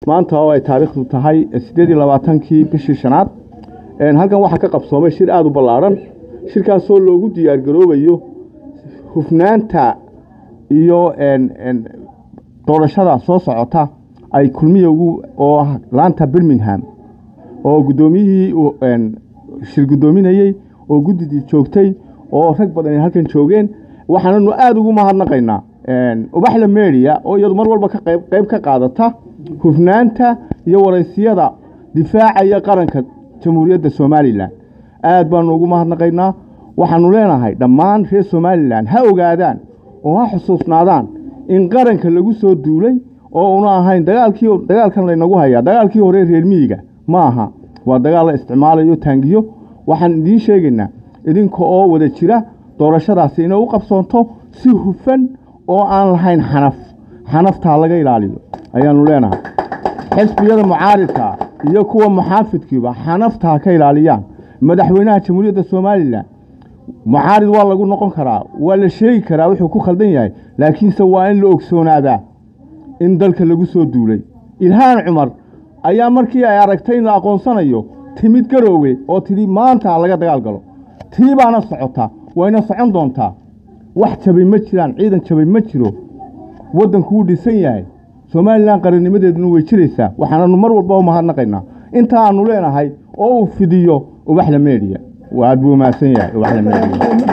maanta oo ay taariikhdu tahay siddeed iyo labaatankii bishii shanaad halkan waxaa ka qabsoomay shir aada u ballaadhan shirkaasoo loogu diyaargaroobayo hufnaanta iyo doorashada soo socota ay kulmiya ugu oo ah laanta birmingham oo guddoomiyihii shir guddoominayey oo guddidii joogtay oo rag badan ay halkan joogeen waxaananu aada ugu mahadnaqaynaa ubaxla media oo iyadu mar walba ka qayb qayb ka qaadata hufnaanta iyo waraysiyada difaacaya qaranka jamhuuriyadda somalilan aad baanu ugu mahadnaqaynaa waxaanu leenahay dhammaan reer somalilan ha ogaadaan oo ha xusuusnaadaan in qaranka lagu soo duulay oo una ahayn dagaalkii dagaalkan laynagu hayaa dagaalkii hore reer miyiga ma aha waa dagaal la isticmaalayo taangiyo waxaan idiin sheegaynaa idinka oo wada jira doorashadaasi inay u qabsoonto si hufan oo aan lahayn xanaf xanaftaa laga ilaaliyo ayaanu leenahay xisbiyada mucaaridka iyo kuwa muxaafidkiiba xanaftaa ka ilaaliyaan madaxweynaha jamhuuriyadda somalilan mucaarid waa lagu noqon karaa waa la sheegi karaa wuxuu ku khaldan yahay laakiinse waa in la ogsoonaadaa in dalka lagu soo duulay ilhaan cumar ayaa markii ay aragtay in la aqoonsanayo timid garoowe oo tidhi maanta laga dagaal galo tii baana socota wayna socon doontaa wax jabay ma jiraan ciidan jabay ma jiro waddanku wuu dhisan yahay somalilan qarannimadeeduna way jiraysaa waxaananu mar walba u mahadnaqaynaa inta aanu leenahay oo uu fidiyo ubaxla media aad buu mahadsan yahay ubaxla media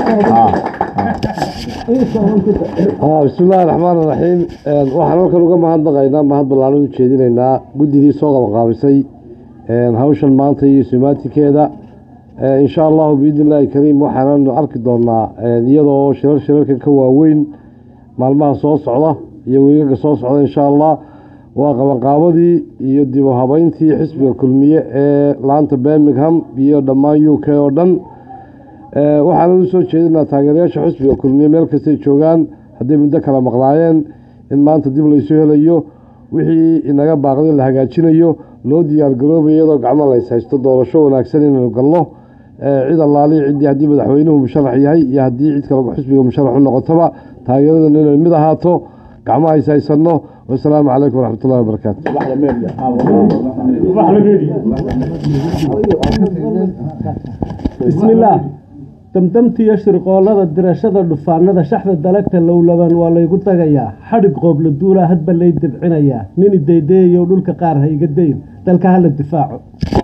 bismillahi raxmaan iraxiim waxaan halkan uga mahadnaqaynaa mahad ballaaran u jeedinaynaa guddidii soo qabaqaabisay hawshan maanta iyo sumaatikeeda insha allahu biidni illaahi kariim waxaananu arki doonaa iyadoo shirar shirarkan ka waaweyn maalmaha soo socda iyo weegaga soo socda insha allah waa qabanqaabadii iyo dib u habeyntii xisbiga kulmiye ee laanta birmingham iyo dhammaan u k oo dhan waxaana u soo jeedinaa taageerayaasha xisbiga kulmiye meel kastay joogaan hadday muddo kala maqnaayeen in maanta dib laysu helayo wixii inaga baaqday la hagaajinayo loo diyaargaroobaya iyadoo gacmo lays haysto doorasho wanaagsan inaynu galno cid allaaliya ciddii haddii madaxweynuhu musharax yahay iyo haddii cid kale xisbiga musharax u noqotaba taageeradan inay mid ahaato gacmo hays haysanno wasalaamu calaykum waraxmatullahi wabarakaatu bismillaah damdamtiiyo shirqoollada dirashada dhufaanada shaxda dalagta lowlaban waa laygu dagayaa xadhig qoobla duulaa hadba lay debcinayaa nini daydayayow dhulka qaar ha iga dayn dalka hala difaaco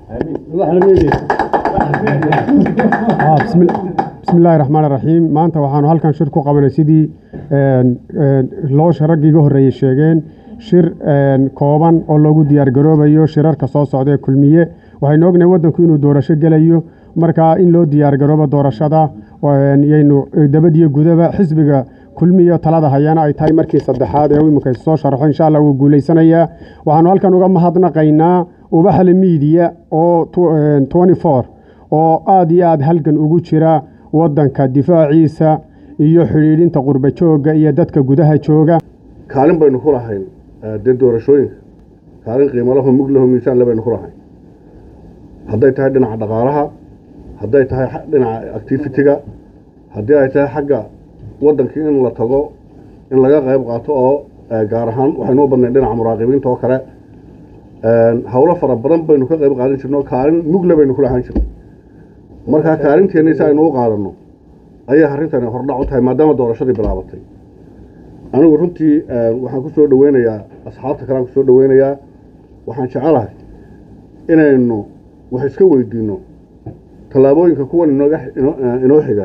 bismillahi raxmaan raxiim maanta waxaanu halkan shir ku qabanay sidii loosha raggii iga horreeyey sheegeen shir kooban oo loogu diyaargaroobayo shirarka soo socda ee kulmiye waxaynu ognahay waddanku inuu doorasho gelayo markaa in loo diyaargaroobo doorashada yaynu dabadiyo gudaba xisbiga kulmiya talada hayana ay tahay markii saddexaad ee iminka soo sharaxo insha allah wuu guulaysanayaa waxaanu halkan uga mahadnaqaynaa ubaxle miidiya oo oo aada iyo aada halgan ugu jira waddanka difaaciisa iyo xidhiidhinta qurba joogga iyo dadka gudaha jooga kaalin baynu ku lahayn dee doorashooyinka kaalin qiimalaho muglaho miisaanle baynu ku lahayn hadday tahay dhinaca dhaqaalaha hadday tahay dhinaca activitiga haddii ay tahay xagga waddankii in la tago in laga qayb qaato oo gaar ahaan waxaynu u badnayn dhinaca muraaqibiinta oo kale howlo fara badan baynu ka qayb qaadan jirno kaalin mugle baynu ku lahaan jirno markaa kaalinteenni si aynu u qaadanno ayay arrintani hordhac u tahay maadaama doorashadii bilaabatay anigu runtii waxaan ku soo dhoweynayaa asxaabta kalean ku soo dhoweynayaa waxaan jecelahay inaynu wax iska weydiinno tallaabooyinka kuwan inooga inoo xiga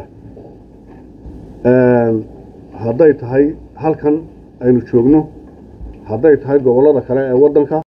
hadday tahay halkan aynu joogno hadday tahay gobollada kale ee waddanka